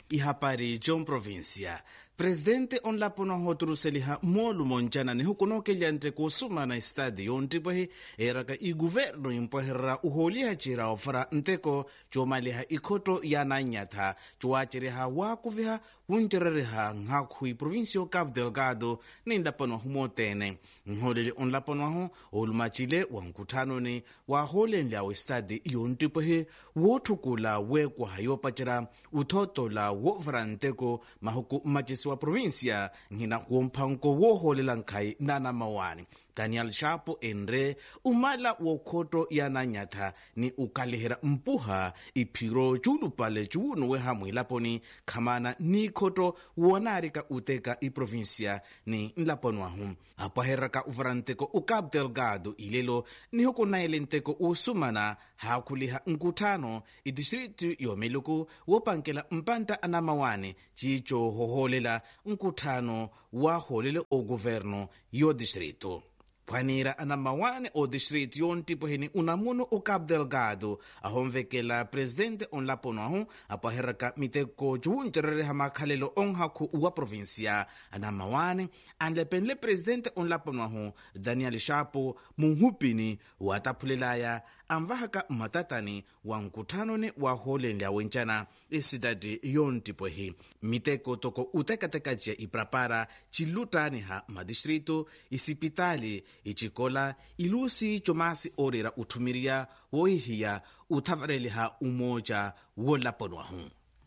ihapari jon provincia presidente onlaponaho turuseliha moolu moncana ni hukunokelya nteko osumana estadi yontipwehi eraka iguvernu impweherera uholiha cira ofera nteko coomaliha ikhoto yananyatha cowacereha waakuviha wuncerereha nhakhu iprovincio cabo delgado ni nlaponaho mootene nholeli onlaponaho olumacile wa nkuthanoni waaholenlyawo estadi yontipwehi woothukula weekwaha yoopacera uthotola woovera nteko mahuku mmacisi wa provincia nhina womphanko wooholela nkhai nanamawani daniel shapo enre umala wookhoto yananyatha ni ukalihera mpuha iphiro cuulupale cuwunu wehamwe ilaponi khamana ni ikhoto woonarika uteka iprovincia ni nlaponuahu apwaheraka uvera nteko ucabo delgado ilelo niho kunaele nteko uusumana haakhuliha nkuthano idistritu yomeluku woopankela mpanta anamawane cico hohoolela nkuthano waahoolele ogoverno yo distritu phwanira anamawane o distrito yontipweheni unamuno o cabo delgado ahonvekela presidente onlaponuahu apwaheraka miteko cuwuncerereha makhalelo onhaku wa provincia anamawane anlepenle presidente onlaponuahu daniel shapo munhupini waataphulelaya anvahaka mmatatani wa nkuthanoni waaholenlya wencana esidadi yontipwehi miteko toko utekatekaciya iprapara cilutaniha madistrito isipitali icikola ilusi comasi orera uthumiriya woohiya uthavareliha umoja woolaponuahu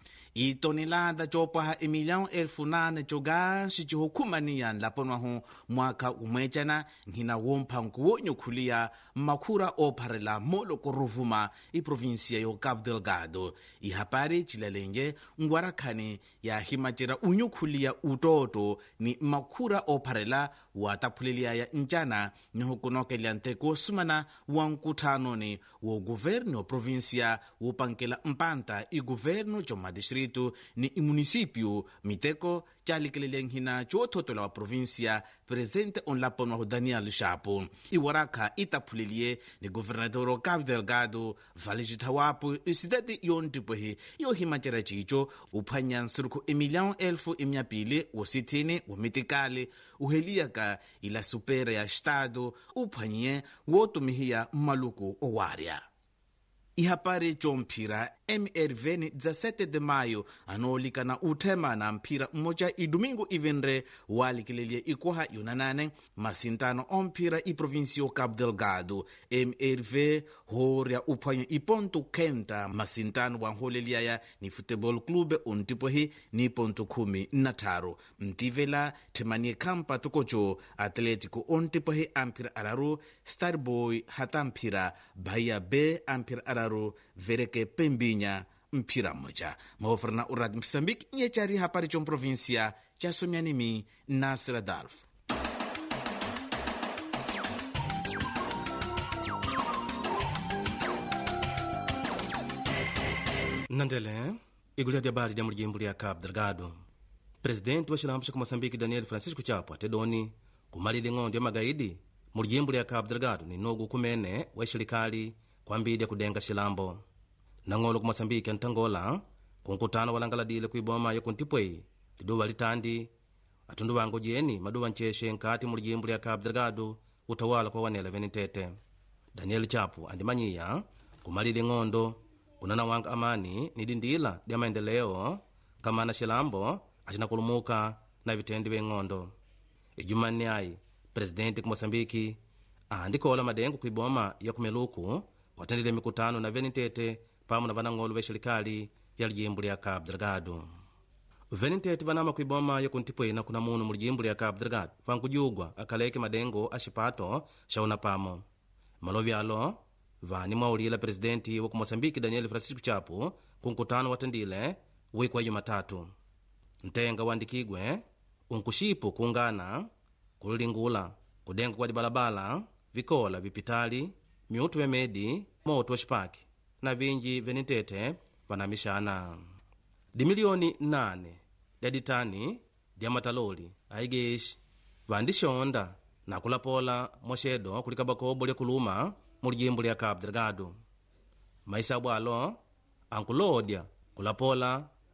itonelada coopwaha emilhão elfu nane coganxi cihukhumaniya nlaponuahu mwakha umwecana nhina womphanku woonyukhuliya mmakhura oopharela mooloko ruvuma iprovinsia yo cabo delgado ihapari cilalenge ngwarakhani yahimacera unyukhuliya utooto ni mmakhura oopharela waataphuleliyaya ncana nihukunokelya nteko osumana wa nkuthanoni woguvernu oprovinsia woopankela mpanta iguvernu comadistrito ni imunicípio miteko calikelele nhina coothotola wa província presidente onlaponuahu daniel shapo iwarakha itaphuleliye ni governador o cabo delgado vale cithawapo isidade yontipwehi yohimacera cico uphwanya nsurukhu emilhão elfu imyapili wosithini womitikali uheliyaka ila supera ya estado uphwanyiye wootumihiya mmaluku owarya ihapari comphira mrv ni 17 de maio anoolikana uthemana mphira mmoja idomingo ivenre waalikeleliye ikuha yonanane masintano omphira iprovincio cabo delgado mrv hoorya uphwanya iponto kenta masintano wanhooleliyaya ni futebol clube ontipwehi ni ponto khumi na tharu mtivela themanie khampa tokoco atletico ontipwehi amphira araru starboy hata mphira bahia b amphira araru vereke pembinya mphira mmoja mahoferna uradi moçambique nyecari hapari comprovincia ca somyanimi nasir adalf nandele igulya dia bali dia mulijimbo lia cabo delgado presidente wa xilambo xa moçambique daniel francisco chapo atedoni kumalile ng'ondo ya magaidi mulijimbo lia cabo delgado ni nogu kumene wa xilekali kwambidya kudenga xilambo nang'olo ku moçambique antangola kunkutano walangaladile kuiboma yokuntipwei liduva litandi atundu vangu jeni maduva ncexe nkati mulijimbo lia cabo delgado utawala kwa wanela venitete daniel chapo andimanyiya kumalile ng'ondo kunana wanga amani ni dindila dia maendeleo kamana xilambo acinakulumuka na vitendi veng'ondo ijumanni ai presidente ku moçambiki andikola madengo kuiboma ya kumeluku kwatendile mikutano na venitete pamwe na vanang'olo va xilekali ya lijimbo lya cabo delgado venitete vanama kuiboma yakuntipwena kuna munu mu lijimbo lya cabo delgado vankujugwa akaleke madengo a xipato xa una pamo malovi alo vani mwaulila presidenti wa ku moçambike daniel francisco chapo ku nkutano watendile wiku wa jumatatu ntenga wandikigwe unkuxipo kuungana kulilingula kudenga kwa dibalabala vikola vipitali miutu vemedi moto wa xipaki na vinji venitete vanamixana dimiliyoni 8 lya ditani lya mataloli aigexi vandixonda na kulapola mwaxedo kulikaba kobo lya kuluma mu lijimbo lya cabo delgado maisabu alo ankulodya kulapola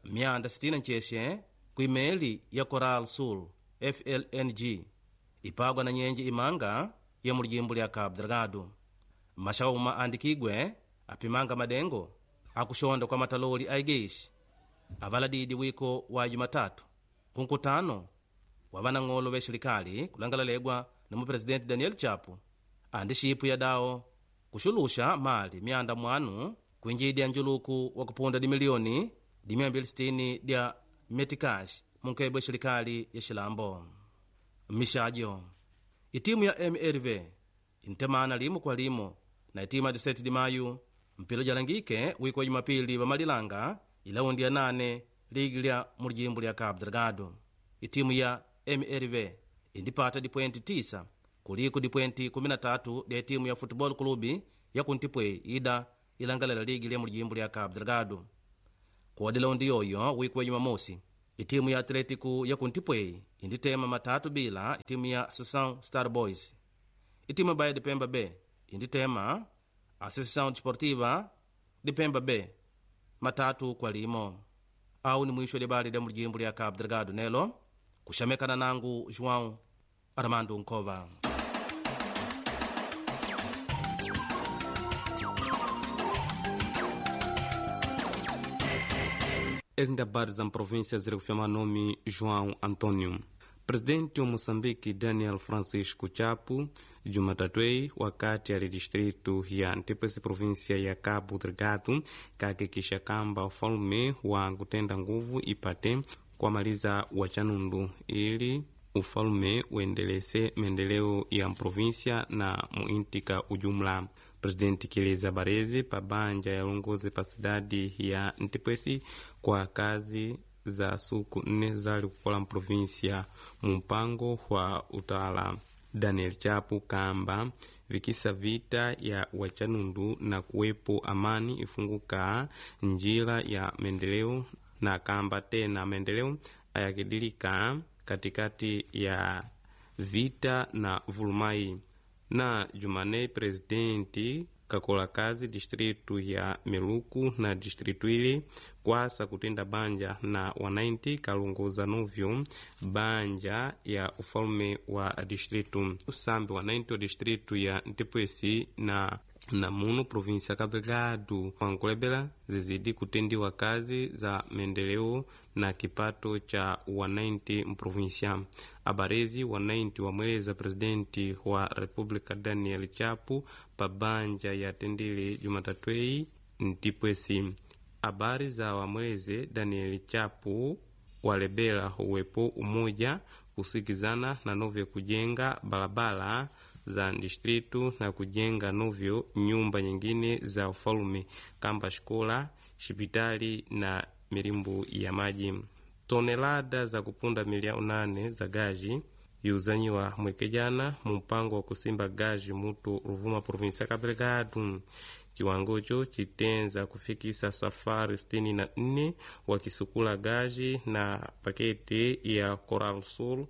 myanda 60 ncexe kuimeli ya coral sul flng ipagwa na nyenje imanga ya mulijimbo lya cabo delgado maxauma andikigwe apimanga madengo akuxonda kwa mataloli a igexi avaladidi wiko wa jumatatu kunkutano wa vanang'olo ve xilikali kulangalalegwa na mupresidenti daniel chapo andi xipu ya dawo kuxuluxa mali myanda mwanu kuinjidya njuluku wa kupunda dimiliyoni di 260 dya metikaxi munkebwe xilikali ya xilambo mixajo itimu ya mrv intemana limo kwa limo na itima 17 di mayu mpilo jalangike wiko wa jumapili vamalilanga ilaundi ya nane ligi lya mulijimbo lya cabo delgado itimu ya mrv indipata dipwenti 9 kuliko dipwenti 13 dya itimu ya futebol clube ya kuntipwe ida ilangalela ligi lya mulijimbo lya cabo delgado kodi laundi yoyo wiko wa jumamosi itimu ya atletico ya kuntipwe inditema matatu bila itimu ya associação star boys itimu ya baia de pemba b inditema associação desportiva de pemba b matatu kwa limo au ni mwisho lya bali lya mulijimbo lya cabo delgado nelo kuxamekana nangu joão armando nkova ezindabar za província ziri kufyama nome joão antônio presidente wa moçambique daniel francisco chapo jumatatwei wakati ali distrito ya ntipwesi província ya cabo delgado kakikisha kamba ufalume wa kutenda nguvu ipate kwamaliza wachanundu ili ufalume uendelese maendeleo ya província na muintika ujumla presidenti kileza barezi pa banja ya ulongozi pa cidade ya ntipwesi kwa kazi za suku nne zali kukola mprovinsia mu mpango wa utawala daniel chapo kamba vikisa vita ya wachanundu na kuwepo amani ifunguka njira ya maendeleo na kamba tena maendeleo ayakidilika katikati ya vita na vulumai na jumanei presidenti kakola kazi distritu ya meluku na distritu ili kwasa kutenda banja na wanainti kalongoza novyo banja ya ufalume wa distritu sambi wanainti wa distritu ya ntipwesi na na muno provinsia Cabo Delgado wankulebela zizidi kutendiwa kazi za maendeleo na kipato cha wanainti mprovinsia abarezi wanainti wamweleza presidenti wa republika daniel chapo pa banja ya tendile jumatatwei ntipwesi habari za wamweleze daniel chapo walebela uwepo umoja kusikizana na novyo kujenga barabara za distritu na kujenga novyo nyumba nyingine za ufalume kamba shikola shipitali na milimbu ya maji tonelada za kupunda milioni nane za gaji yuzanyiwa mwekejana mu mpango wa kusimba gaji mutu ruvuma provinsia Cabo Delgado kiwangocho chitenza kufikisa safari sitini na nne wakisukula gaji na paketi ya Coral Sul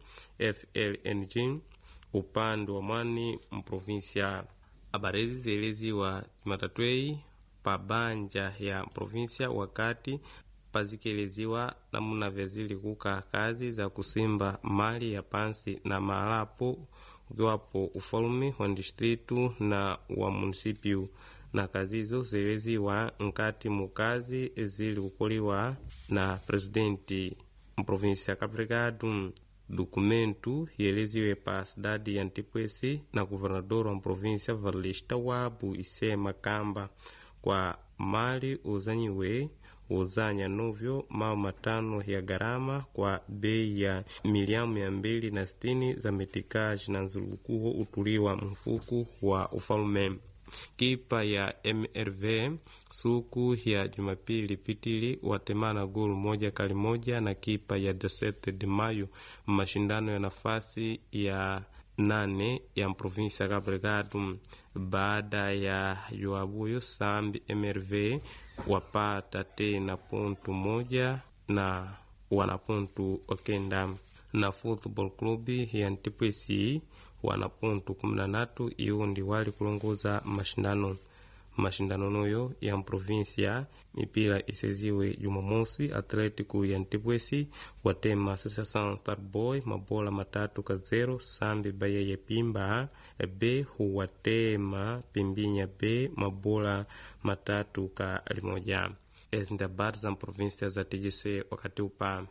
FLNG upande wa mwani mprovinsia abarezi zieleziwa jumatatwei pa banja ya provinsia wakati pazikeleziwa namuna vyazili kuka kazi za kusimba mali ya pansi na maalapo ukiwapo ufalume wa distritu na wa munisipiu na kazi hizo zieleziwa nkati mukazi zili kukoliwa na presidenti mprovinsia Cabo Delgado dokumentu yeleziwe pa cidade ya ntipwesi na governador wa província valista wabu isema kamba kwa mali uzanyiwe uzanya novyo mao matano ya gharama kwa bei ya miliamu mia mbili na sitini za metikaji na nzulukuho utuliwa mfuku wa ufalume kipa ya mrv suku ya jumapili pitili watemana golu moja kali moja na kipa ya desete de mayo mashindano ya nafasi ya nane ya provinsi ya Cabo Delgado baada ya joabuyo sambi mrv wapata tena pontu moja na wana pontu okenda na football club ya ntipwesi wana pontu kumi na tatu iwo ndi wali kulongoza mashindano mashindano noyo ya mprovinsia mipira iseziwe jumamosi atletico ya ntipwesi watema associação starboy mabola matatu ka zero sambi baia ya pimba b huwatema pimbinya b mabola matatu ka limoja ezi ndi habari za mprovinsia za tgc wakati upa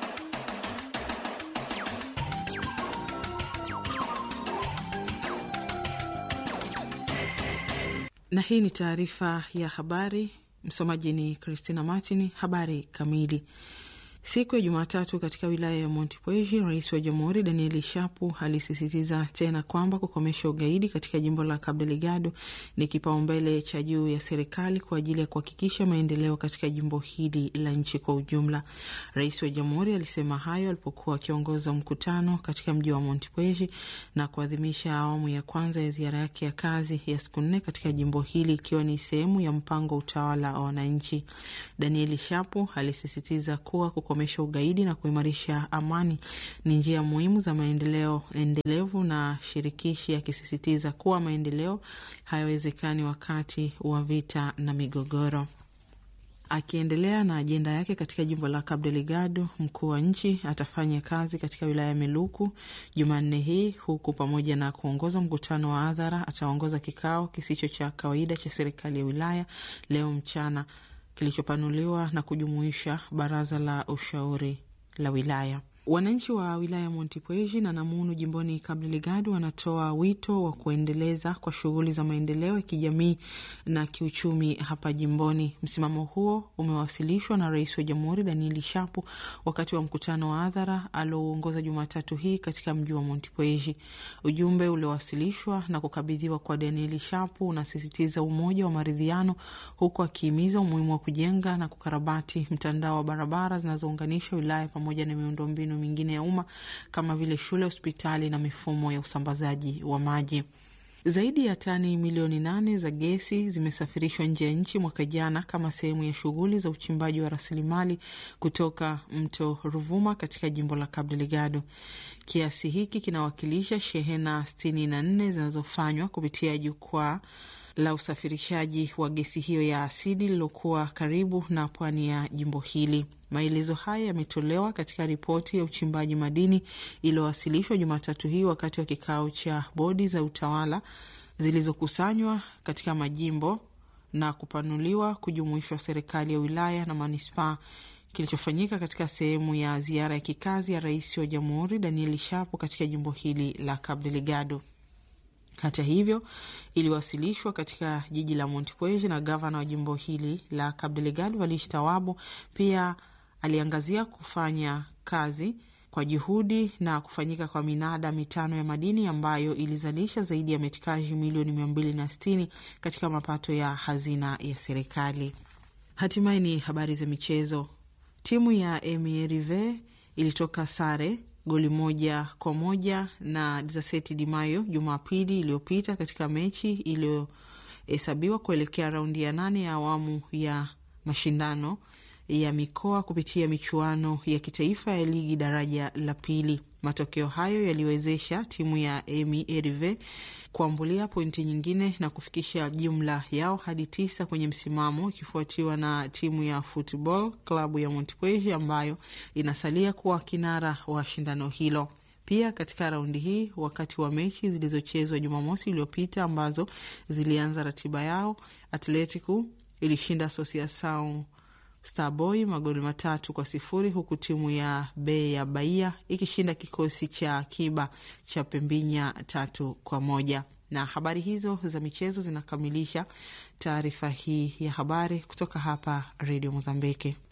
na hii ni taarifa ya habari. Msomaji ni Christina Martin. Habari kamili. Siku ya Jumatatu katika wilaya ya Montepuez, rais wa jamhuri Danieli Shapu alisisitiza tena kwamba kukomesha ugaidi katika jimbo la Cabo Delgado ni kipaumbele cha juu ya serikali kwa ajili ya kuhakikisha maendeleo katika jimbo hili la nchi kwa ujumla. Rais wa jamhuri alisema hayo alipokuwa akiongoza mkutano katika mji wa Montepuez na kuadhimisha awamu ya kwanza ya ziara yake ya kazi ya siku nne katika jimbo hili ikiwa ni sehemu ya mpango wa utawala wa wananchi. Danieli Shapu alisisitiza kuwa kukomesha ugaidi na kuimarisha amani ni njia muhimu za maendeleo endelevu na shirikishi, akisisitiza kuwa maendeleo hayawezekani wakati wa vita na migogoro. Akiendelea na ajenda yake katika jimbo la Cabo Delgado, mkuu wa nchi atafanya kazi katika wilaya ya Meluku Jumanne hii, huku pamoja na kuongoza mkutano wa hadhara ataongoza kikao kisicho cha kawaida cha serikali ya wilaya leo mchana kilichopanuliwa na kujumuisha baraza la ushauri la wilaya. Wananchi wa wilaya ya Montepuez na Namunu jimboni Cabo Delgado wanatoa wito wa kuendeleza kwa shughuli za maendeleo ya kijamii na kiuchumi hapa jimboni. Msimamo huo umewasilishwa na rais wa jamhuri Danieli Shapu wakati wa mkutano wa hadhara aliouongoza Jumatatu hii katika mji wa Montepuez. Ujumbe uliowasilishwa na kukabidhiwa kwa Danieli Shapu unasisitiza umoja wa maridhiano, huku akihimiza umuhimu wa kujenga na kukarabati mtandao wa barabara zinazounganisha wilaya pamoja na miundombinu mingine ya umma kama vile shule, hospitali na mifumo ya usambazaji wa maji. Zaidi ya tani milioni nane za gesi zimesafirishwa nje ya nchi mwaka jana kama sehemu ya shughuli za uchimbaji wa rasilimali kutoka mto Ruvuma katika jimbo la Cabo Delgado. Kiasi hiki kinawakilisha shehena sitini na nne zinazofanywa kupitia jukwaa la usafirishaji wa gesi hiyo ya asidi lililokuwa karibu na pwani ya jimbo hili. Maelezo haya yametolewa katika ripoti ya uchimbaji madini iliyowasilishwa Jumatatu hii wakati wa kikao cha bodi za utawala zilizokusanywa katika majimbo na kupanuliwa kujumuishwa serikali ya wilaya na manispaa kilichofanyika katika sehemu ya ziara ya kikazi ya rais wa jamhuri Danieli Shapo katika jimbo hili la Cabo Delgado. Hata hivyo iliwasilishwa katika jiji la Montepuez na gavana wa jimbo hili la Cabo Delgado Valish Tawabu. Pia aliangazia kufanya kazi kwa juhudi na kufanyika kwa minada mitano ya madini ambayo ilizalisha zaidi ya metikaji milioni mia mbili na sitini katika mapato ya hazina ya serikali. Hatimaye ni habari za michezo. Timu ya Emirive ilitoka sare goli moja kwa moja na Desert de Mayo Jumapili iliyopita katika mechi iliyohesabiwa kuelekea raundi ya nane ya awamu ya mashindano ya mikoa kupitia michuano ya kitaifa ya ligi daraja la pili. Matokeo hayo yaliwezesha timu ya Emi Erive kuambulia pointi nyingine na kufikisha jumla yao hadi tisa kwenye msimamo, ikifuatiwa na timu ya Football klabu ya Montepuez ambayo inasalia kuwa kinara wa shindano hilo. Pia katika raundi hii, wakati wa mechi zilizochezwa Jumamosi iliyopita ambazo zilianza ratiba yao, Atletico ilishinda Associação Starboy magoli matatu kwa sifuri huku timu ya Be ya Bahia ikishinda kikosi cha akiba cha Pembinya tatu kwa moja. Na habari hizo za michezo zinakamilisha taarifa hii ya habari kutoka hapa Radio Mozambiki.